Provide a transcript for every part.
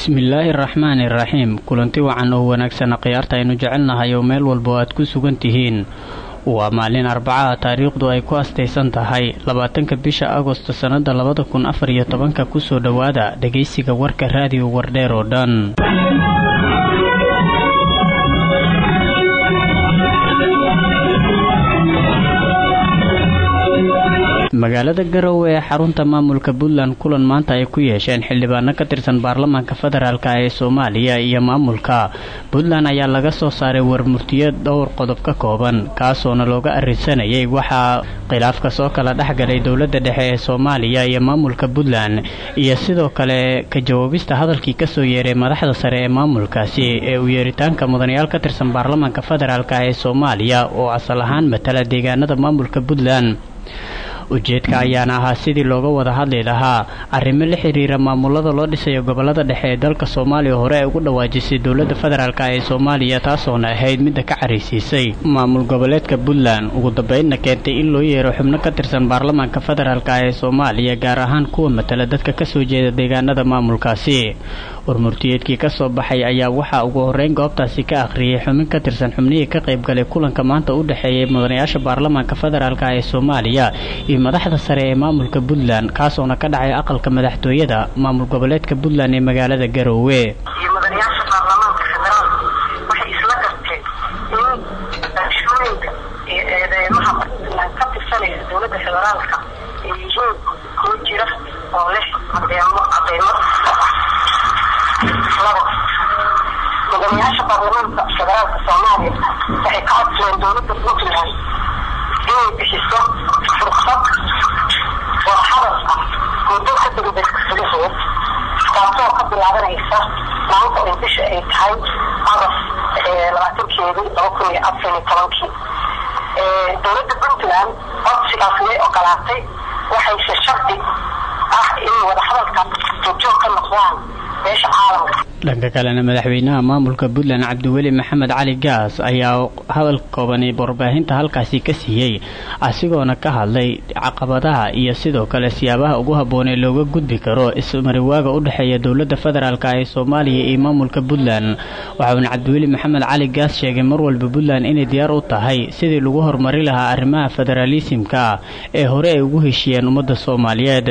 bismillaahi araxmaani iraxiim kulanti wacan oo wanaagsan khiyaarta aynu jecelnahay oo meel walba oo aad ku sugan tihiin waa maalin arbacaha taariikhdu ay ku astaysan tahay labaatanka bisha agosto sannada labada kun afar iyo tobanka kusoo dhowaada dhegaysiga warka raadiyo wardheer oo dhan magaalada garowe ee xarunta maamulka puntland kulan maanta ay ku yeesheen xildhibaano ka tirsan baarlamaanka federaalk ee soomaaliya iyo maamulka puntland ayaa laga soo saaray warmurtiyo dhowr qodob ka kooban kaasoona looga arrinsanayay waxaa khilaafka soo kala dhexgalay dowladda dhexe ee soomaaliya iyo maamulka puntland iyo sidoo kale ka jawaabista hadalkii kasoo yeeray madaxda sare ee maamulkaasi ee uu yeeritaanka mudanayaal ka tirsan baarlamaanka federaalk ee soomaaliya oo asal ahaan matala deegaanada maamulka puntland ujeedka ayaana ahaa sidii looga wada hadli lahaa arrimo la xiriira maamulada loo dhisayo gobolada dhexe ee dalka soomaaliya hore ay ugu dhawaajisay dowladda federaalk ee soomaaliya taasoona ahayd midda ka caraysiisay maamul goboleedka puntland ugu dambeynna keentay in loo yeero xubno ka tirsan baarlamaanka federaalk ee soomaaliya gaar ahaan kuwa matala dadka kasoo jeeda deegaanada maamulkaasi warmurtiyeedkii kasoo baxay ayaa waxaa ugu horeyn goobtaasi ka akhriyay xubin ka tirsan xubnihii ka qaybgalay kulanka maanta u dhexeeyay mudanayaasha baarlamaanka federaalk ee soomaaliya iyo madaxda sare ee maamulka puntland kaasoona ka dhacay aqalka madaxtooyada maamul goboleedka puntland ee magaalada garowe iyo mudanayaasha baarlamaanka federaalka waxay isla garteen in doorashooyinka iyo eedeymaha puntland ka tirsanaysa dowladda federaalka ay yihiin kuwo jira oo leh cadeemo cadeymo labo mudanayaasha baarlamaanka federaalka soomaaliya waxay ka codsadeen dowladda puntland inay bixiso fursad oo hadal ah muddo ka degdeg gudaheed taasoo ka bilaabanaysa maanta ay bisha ay tahay agost labaatankeedii laba kun iyo afar iyo tobankii dowladda puntland codsigaas way ogolaatay waxayse shardi ah in wadahadalka joogjoog ka noqdaan beesha caalamka dhanka kalena madaxweynaha maamulka puntland cabdiweli maxamed cali gaas ayaa hadal koobani warbaahinta halkaasi ka siiyey asigoona ka hadlay caqabadaha iyo sidoo kale siyaabaha ugu habboonee looga gudbi karo ismariwaaga u dhexeeya dowladda federaalk ee soomaaliya iyo maamulka puntland waxauna cabdiweli maxamed cali gaas sheegay mar walba puntland inay diyaar u tahay sidii lagu horumari lahaa arrimaha federaalisimka ee hore ay ugu heshiiyeen ummadda soomaaliyeed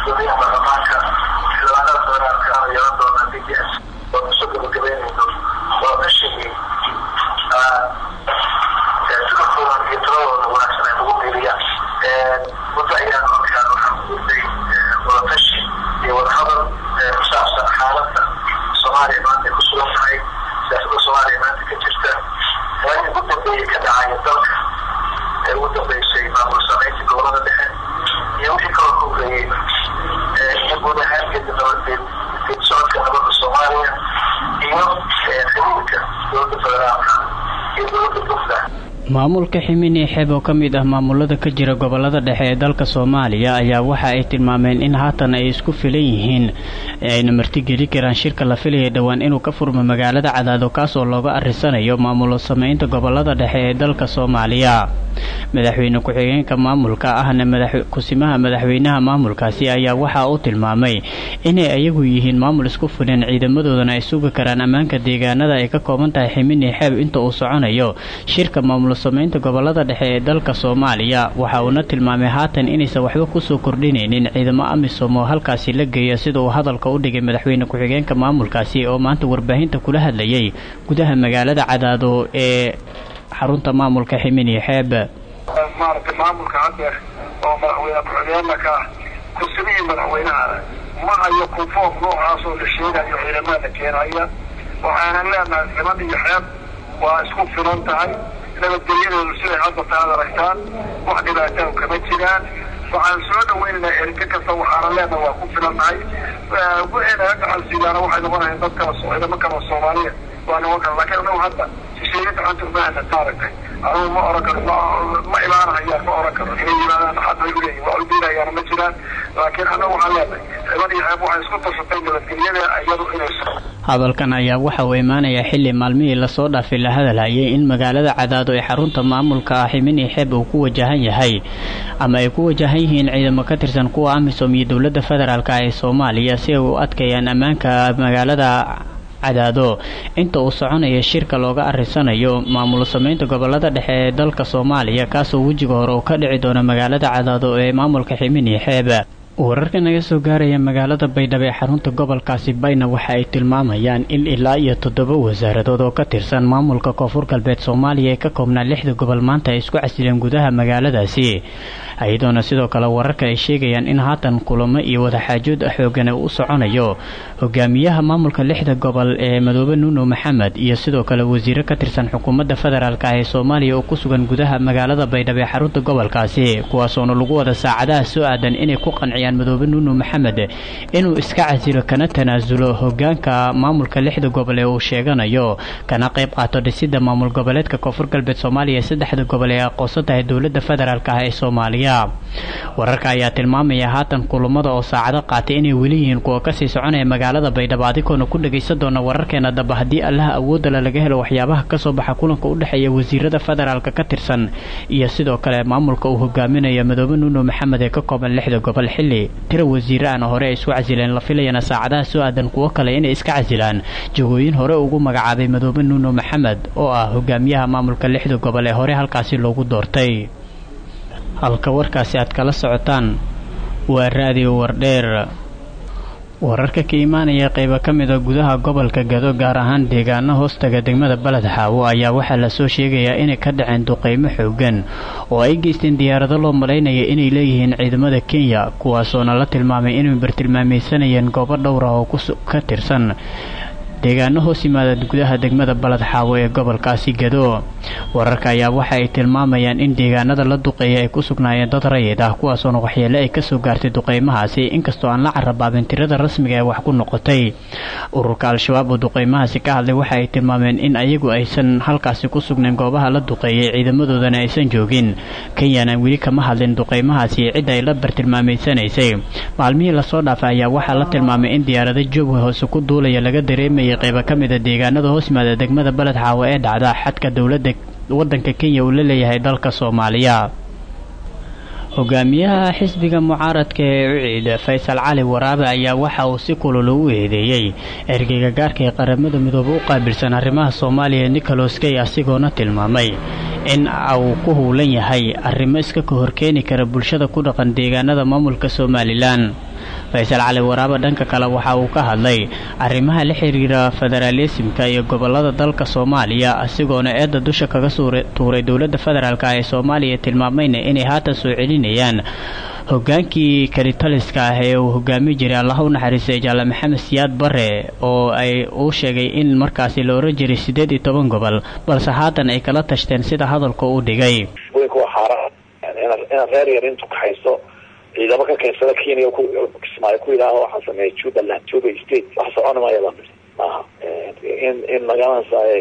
maamulka ximini xeeb oo ka mid ah maamulada ka jira gobolada dhexe ee dalka soomaaliya ayaa waxa ay tilmaameen in haatan ay isku filan yihiin ayna martigeli karaan shirka la filaya dhowaan inuu ka furmo magaalada cadaado kaasoo looga arrisanayo maamulo sameynta gobolada dhexe ee dalka soomaaliya madaxweyne ku-xigeenka maamulka ahna kusimaha madaxweynaha maamulkaasi ayaa waxa uu tilmaamay inay ayagu yihiin maamul isku filan ciidamadoodana ay sugi karaan ammaanka deegaanada ay ka kooban tahay ximini xeeb inta uu soconayo shirka maamulo sameynta gobolada dhexe ee dalka soomaaliya waxa uuna tilmaamay haatan inaysan waxba kusoo kordhinaynin ciidamo amisom oo halkaasi la geeya sida uu hadalka u dhigay madaxweyne ku-xigeenka maamulkaasi oo maanta warbaahinta kula hadlayay gudaha magaalada cadaado ee xarunta maamulka ximini xeeb maaragtay maamulka hadeer oo madaxweyne ku-xigeenna ka ah kursimihii madaxweynahana ma hayo kunfoom noocaasoo la sheegayo ciidamada keenaya waxaanan leenahay ximan iyo xeeb waa isku filan tahay nabadgelyadeedu siday hadda taad aragtaan wax dhibaataahu kama jiraan waxaan soo dhaweynaynaa erge kasta waxaana leenahay waa ku filannahay wixii naga gacansiiyaana waxay noqonayan dad kala ciidamo kala soomaaliya waa noqon kara lakiin anagu hadda shisheeye gacanta umaana maaragtay anugu ma oran karo ma imaanahayaan ma oran karo inay yimaadaan xad bay uleeyihin waa udiinayaana ma jiraan laakiin annagu waxaan leenahay xiban iyo xeeb waxay isku tashatay nabadgelyada iyadu inay hadalkan ayaa waxa uu imaanayaa xilli maalmihii lasoo dhaafay la hadalhayay in magaalada cadaado ee xarunta maamulka ximini xeeb uu ku wajahan yahay ama ay ku wajahan yihiin ciidamo ka tirsan kuwa amisom iyo dowladda federaalk ee soomaaliya si ay u adkeeyaan ammaanka magaalada cadaado inta uu soconaya shirka looga arisanayo maamul sameynta gobolada dhexe ee dalka soomaaliya kaasoo wejiga hore uu ka dhici doono magaalada cadaado ee maamulka ximini xeeb wararka naga soo gaaraya magaalada baydhabo ee xarunta gobolkaasi bayna waxa ay tilmaamayaan in ilaa iyo toddoba wasaaradood oo ka tirsan maamulka koonfur galbeed soomaaliya ee ka koobnaa lixda gobol maanta ay isku casileen gudaha magaaladaasi iyadoona sidoo kale wararka ay sheegayaan in haatan kulamo iyo wadaxaajood xoogan u soconayo hogaamiyaha maamulka lixda gobol ee madoobe nuuno maxamed iyo sidoo kale wasiiro ka tirsan xukuumadda federaalk ee soomaaliya oo ku sugan gudaha magaalada baydhabo ee xarunta gobolkaasi kuwaasoona lagu wada saacadaha soo aadan inay ku qanciyaan madoobe nuuno maxamed inuu iska casilo kana tanaasulo hogaanka maamulka lixda gobol ee uu sheeganayo kana qayb qaato dhisida maamul goboleedka koonfur galbeed soomaaliya ee saddexda gobol ee aqoonsan tahay dowladda federaalk ah ee soomaaliya wararka ayaa tilmaamaya haatan kulamada oo saacado qaatay inay weli yihiin kuwa kasii soconaya magaalada baydhabo adikoona ku dhagaysan doona wararkeena daba haddii allaha awoodala laga helo waxyaabaha kasoo baxa kulanka u dhexeeya wasiirada federaalk ka tirsan iyo sidoo kale maamulka uu hogaaminaya madoobe nuuno maxamed ee ka kooban lixda gobol xilli tira wasiire ana hore ay isku casileen la filayana saacadaha soo aadan kuwo kale inay iska casilaan jagooyin hore ugu magacaabay madoobe nuuno maxamed oo ah hogaamiyaha maamulka lixda gobol ee hore halkaasi loogu doortay halka warkaasi aad kala socotaan waa raadiyo wardheer wararka ka imaanaya qaybo ka mida gudaha gobolka gado gaar ahaan deegaano hoostaga degmada baled xaawo ayaa waxaa lasoo sheegayaa inay ka dhaceen duqeymo xoogan oo ay geysteen diyaarado loo malaynaya inay leeyihiin ciidamada kenya kuwaasoona la tilmaamay inay bartilmaamaysanayeen goobo dhowr ah oo ka tirsan deegaano hoos yimaada gudaha degmada baled xaawo ee gobolkaasi gado wararka ayaa waxa ay tilmaamayaan in deegaanada la duqeeya ay ku sugnaayeen dad rayid ah kuwaasoona waxyeele ay kasoo gaartay duqeymahaasi inkastoo aan la carabaabin tirada rasmiga ee wax ku noqotay ururka al-shabaab oo duqeymahaasi ka hadlay waxa ay tilmaameen in ayagu aysan halkaasi ku sugnayn goobaha la duqeeyay ciidamadoodana aysan joogin kenyana weli kama hadlin duqeymahaasi cidda ay la bartilmaamaysanaysay maalmihii lasoo dhaafay ayaa waxaa la tilmaamay in diyaarado jooga hoose ku duulaya laga dareemayay qaybo ka mida deegaanada hoos yimaada degmada baled xaawo ee dhacda xadka dowladda waddanka kenya uu la leeyahay dalka soomaaliya hogaamiyaha xisbiga mucaaradka ee uciid faysal cali waraabe ayaa waxa uu si kulul u eedeeyey ergeyga gaarka ee qaramada midoobe u qaabilsan arrimaha soomaaliya nicholas kay asigoona tilmaamay in uu ku howlan yahay arrimo iska ka horkeeni kara bulshada ku dhaqan deegaanada maamulka somalilan faysal cali waraabe dhanka kale waxa uu ka hadlay arrimaha la xiriira federaalisimka iyo gobolada dalka soomaaliya asigoona eedda dusha kaga tuuray dowladda federaalk ee soomaaliya tilmaamayna inay haatan soo celinayaan hogaankii kalitaliska ah ee uu hogaami jiray allah u naxariistay jaale maxamed siyaad bare oo ay uu sheegay in markaasi la oran jiray siddeed iyo toban gobol balse haatan ay kala tashteen sida hadalka u dhigay inaad reer yar intu kaxayso ciidamo ka keensada kenya kismaayo ku yidhaaho waxaan sameeyay jubbaland juba state wax socon maya baan ii maaha in in magaranaysaay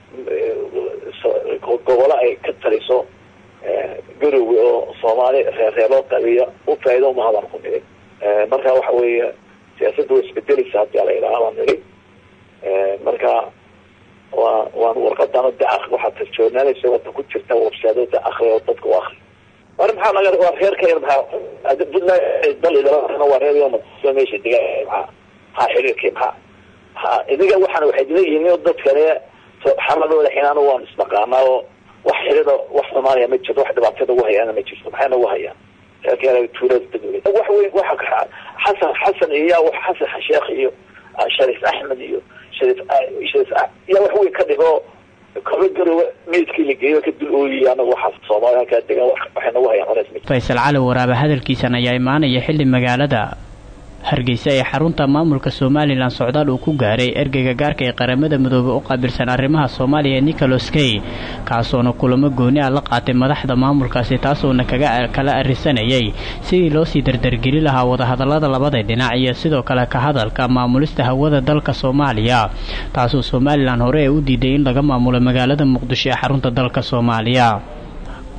gobolo ay ka taliso garowe oo soomaali reerreeloo qabiya u faa'ido umaha baan ku nidhi marka waxa weeye siyaasadda way isbedeleysa hadii ala yidhaaha baan nidhi marka waa waan warqadana de waxaad tarjoonaalaysa wata ku jirta websaado de akri oo dadka u akri war maxaa laga waa reerka maxaa puntland dal idalana waa reer yoma meesha diga maxaa maxaa xiriirkii maxaa maxaa idiga waxaana waxay leeyihiin dadkane xaladooda xinaana waan isnaqaanaa oo wax xirida wax soomaaliya ma jirto wax dhibaatada ugu hayaana ma jirto maxay nagu hayaan reerka tuulada degmada wax weyn waxa xasan xasan iyo xasan sheekh iyo shariif axmed iyo shariif shariif yaa wax weyn ka dhigo kaba garowe meydkii la geeyo ka dul ooyay anaga waxaas soomaaliya halkaa degan waxay nagu hayaan culays ma faysal cali waraabe hadalkiisan ayaa imaanaya xilli magaalada hargeysa ee xarunta maamulka somalilan socdaal uu ku gaaray ergeyga gaarka ee qaramada midoobe u qaabilsan arrimaha soomaaliya nicholas kay kaasoona kulamo gooni ah la qaatay madaxda maamulkaasi taasoona kaga kala arisanayay sidii loo sii dardargeli lahaa wadahadallada labada dhinac iyo sidoo kale ka hadalka maamulista hawada dalka soomaaliya taasoo somalilan hore ee u diiday in laga maamulo magaalada muqdisho ee xarunta dalka soomaaliya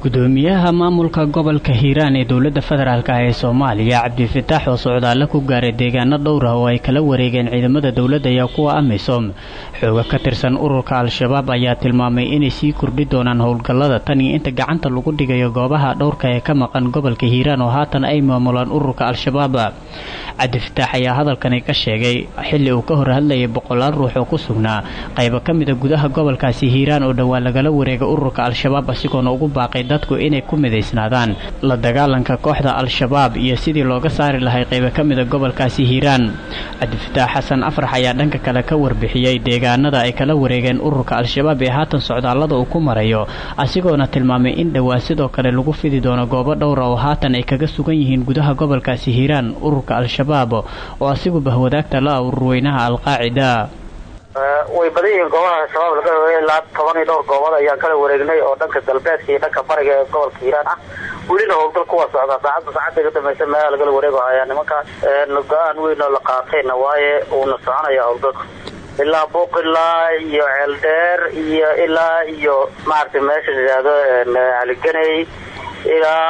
gudoomiyaha maamulka gobolka hiiraan ee dowladda federaalk ah ee soomaaliya cabdifitaax oo socdaalla ku gaaray deegaano dhowr ah oo ay kala wareegeen ciidamada dowladda iyo kuwa amisom xooga ka tirsan ururka al-shabaab ayaa tilmaamay inay sii kordhi doonaan howlgallada tan iyo inta gacanta lagu dhigayo goobaha dhowrka ee ka maqan gobolka hiiraan oo haatan ay maamulaan ururka al-shabaab cabdifitaax ayaa hadalkani ka sheegay xilli uu ka hor hadlayay boqolaal ruux oo ku sugnaa qaybo ka mida gudaha gobolkaasi hiiraan oo dhowaa lagala wareega ururka al-shabaab asigoona ugu baaqay dadku inay ku midaysnaadaan la dagaalanka kooxda al-shabaab iyo sidii looga saari lahay qaybo ka mida gobolkaasi hiiraan cabdifitaax xasan afrax ayaa dhanka kale ka warbixiyey deegaanada ay kala wareegeen ururka al-shabaab ee haatan socdaallada uu ku marayo asigoona tilmaamay in dhowaa sidoo kale lagu fidi doono goobo dhowra oo haatan ay kaga sugan yihiin gudaha gobolkaasi hiiraan ururka al-shabaab oo asiguba wadaagta la ah ururweynaha al-qaacida way badan yihiin goobaha al-shabaab laga wareegay ilaa toban iyo dhowr goobood ayaan kala wareegnay oo dhanka galbeedka iyo dhanka bariga ee gobolka hiiraan ah welina howlgal kuwa socda saacadda saacadda ka dambaysa meelaha lagala wareego ayaa nimankaas go-aan weyn oo la qaatayna waaye uuna soconaya howlgalku ilaa buuq ilaa iyo ceeldheer iyo ilaa iyo maaragtay meesha la yidhaahdo caliganey ilaa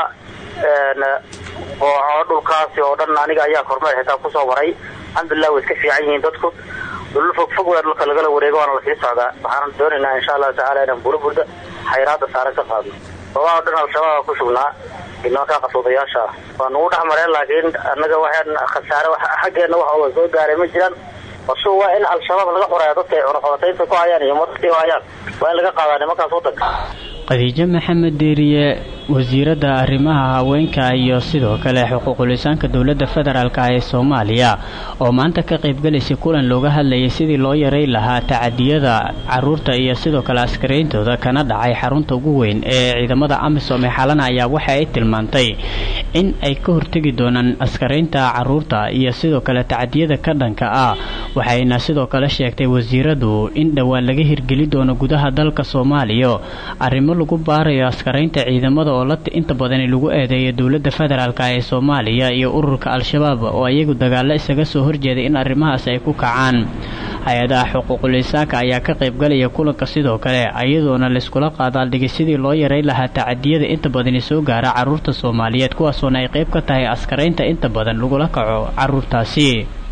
booco dhulkaasi oo dhan aniga ayaa kormeer xitaa kusoo maray alxamdulilah way iska fiican yihiin dadku dhulal fog fog weer dhulka lagala wareego waana lasii socdaa waxaan doonaynaa insha allahu tacala inaan burburda xayraada saaran ka qaadno goobaha o dhan al-shabaab ku sugnaa nimankaa qasoodayaasha ah waa nagu dhex mareen laakiin annaga waxaan khasaare xaggeena wax ooga soo gaaray ma jiraan basu waa in al-shabaab laga xoreeya dadka ay cunaqabataynta ku hayaan iyo madadkay u hayaan waa in laga qaadaa nimankaas waddanka khadiijo maxamed deeriye wasiiradda arrimaha haweenka iyo sidoo kale xuquuqulisaanka dowladda federaalk ee soomaaliya oo maanta ka qaybgalaysay kulan looga hadlayay sidii loo yaray lahaa tacadiyada caruurta iyo sidoo kale askarayntooda kana dhacay xarunta ugu weyn ee ciidamada amisom ee xalana ayaa waxa ay tilmaantay in ay ka hortegi doonaan askaraynta caruurta iyo sidoo kale tacadiyada ka dhanka ah waxayna sidoo kale sheegtay wasiiradu in dhowaan laga hirgeli doono gudaha dalka soomaaliya arrimo lagu baarayo askaraynta ciidamada oo la inta badani lagu eedeeyo dowladda federaalk ee soomaaliya iyo ururka al-shabaab oo iyagu dagaallo isaga soo horjeeday in arrimahaas ay ku kacaan hay-adaha xuquuqul insaanka ayaa ka qaybgalaya kulanka sidoo kale iyadoona layskula qaadaaldhigay sidii loo yaray lahaa tacadiyada inta badani soo gaara caruurta soomaaliyeed kuwaasoona ay qayb ka tahay askaraynta inta badan lagula kaco caruurtaasi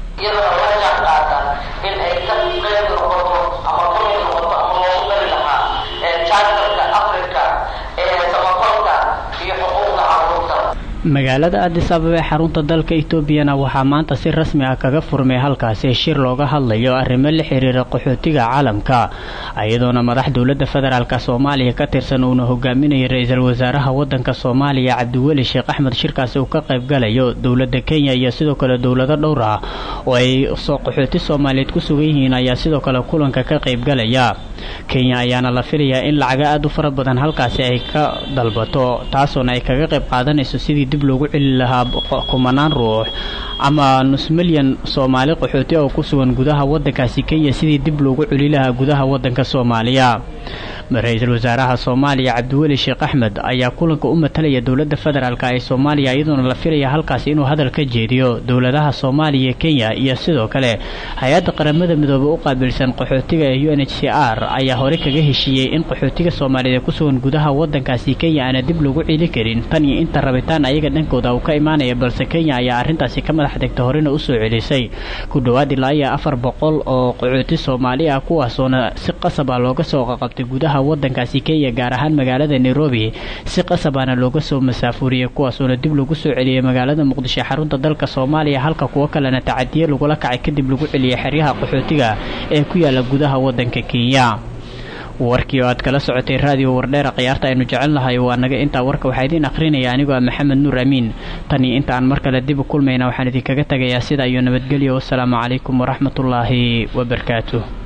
magaalada addis ababa ee xarunta dalka etoobiyana waxaa maanta si rasmi ah kaga furmay halkaasi shir looga hadlayo arrimo la xiriira qaxootiga caalamka iyadoona madax dowladda federaalk soomaaliya ka tirsan uuna hogaaminayo ra-iisul wasaaraha wadanka soomaaliya cabdiweli sheekh axmed shirkaasi uu ka qaybgalayo dowladda kenya iyo sidoo kale dowlado dhowr ah oo ay qaxooti soomaaliyeed ku sugan yihiin ayaa sidoo kale kulanka ka qaybgalaya kenya ayaana la filayaa in lacaga aada u fara badan halkaasi ay ka dalbato taasoona ay kaga qayb qaadanayso sidii dib loogu celi lahaa kumanaan ruux ama nus milyan soomaali qaxooti oo ku sugan gudaha wadankaasi kenya sidii dib loogu celi lahaa gudaha wadanka soomaaliya ra-iisul wasaaraha soomaaliya cabdiweli sheekh axmed ayaa kulanka u matalaya dowladda federaalk ee soomaaliya iyadoona la filaya halkaasi inuu hadal ka jeediyo dowladaha soomaaliya kenya iyo sidoo kale hay-adda qaramada midoobe u qaabilsan qaxootiga ee u n h c r ayaa hore kaga heshiiyey in qaxootiga soomaaliyeed ee ku sugan gudaha wadankaasi kenya aana dib loogu celi karin tan iyo inta rabitaan ayaga dhankooda uu ka imaanaya balse kenya ayaa arrintaasi ka madax degta horena usoo celisay ku dhowaad ilaa iyo afar boqol oo qaxooti soomaali ah kuwaasoona si qasab ah looga soo qaqabtay gudaha wadankaasi kenya gaar ahaan magaalada nairobi si qasabaana looga soo masaafuuriyey kuwaasoona dib lagu soo celiyey magaalada muqdisho xarunta dalka soomaaliya halka kuwo kalena tacadiye lagula kacay kadib lagu celiyey xeryaha qaxootiga ee ku yaala gudaha wadanka kenya warkii oo aad kala socotay raadiyo wardheera khiyaarta aynu jecel nahay waa naga intaa warka waxaa idiin akhrinaya anigoo ah maxamed nuur amiin tan iyo inta aan mar kale dib u kulmayna waxaan idinkaga tegayaa sida iyo nabadgelyo wassalaamu calaykum waraxmatullaahi wabarakaatuh